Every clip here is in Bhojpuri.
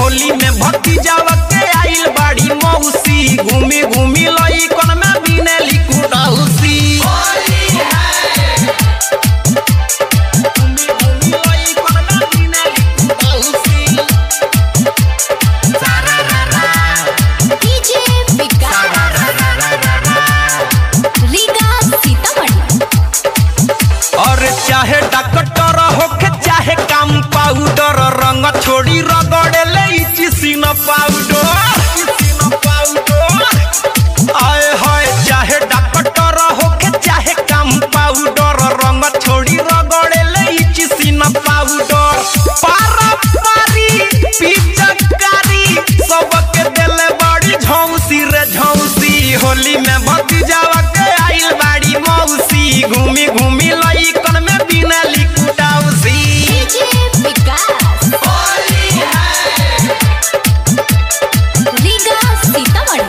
होली में भतीजावा के आइल बाड़ी मौसी घूमी घूमी लई कोन में बिनेली कुडौसी घूमी घूमी लई कोन में बिनेली कुडौसी सारा रा रा डीजे विकास रीगा सीतामढ़ी और चाहे डॉक्टर होके चाहे कम पाउडर रंग छोड़ी रगड़े ले चिसिन पाउडर चिसिन पाउडर आए हाय चाहे डॉक्टर होके चाहे कम पाउडर रंग छोड़ी रगड़े ले चिसिन पाउडर पारा पारी पिचकारी सबके देले बड़ी झौसी रे झौसी होली में भतीजावा के आइल बाड़ी मौसी घूमी घूमी लई कन में बिनली कुटाउसी डीजे विकास रीगा सीतामढ़ी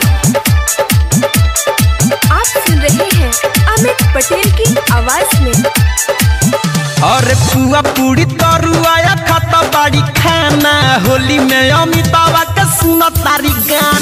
आप सुन रहे हैं अमित पटेल की आवाज में अरे पुआ पूरी तरुआ खाता बाड़ी खाना होली में अमितावा के सुन तारी गाना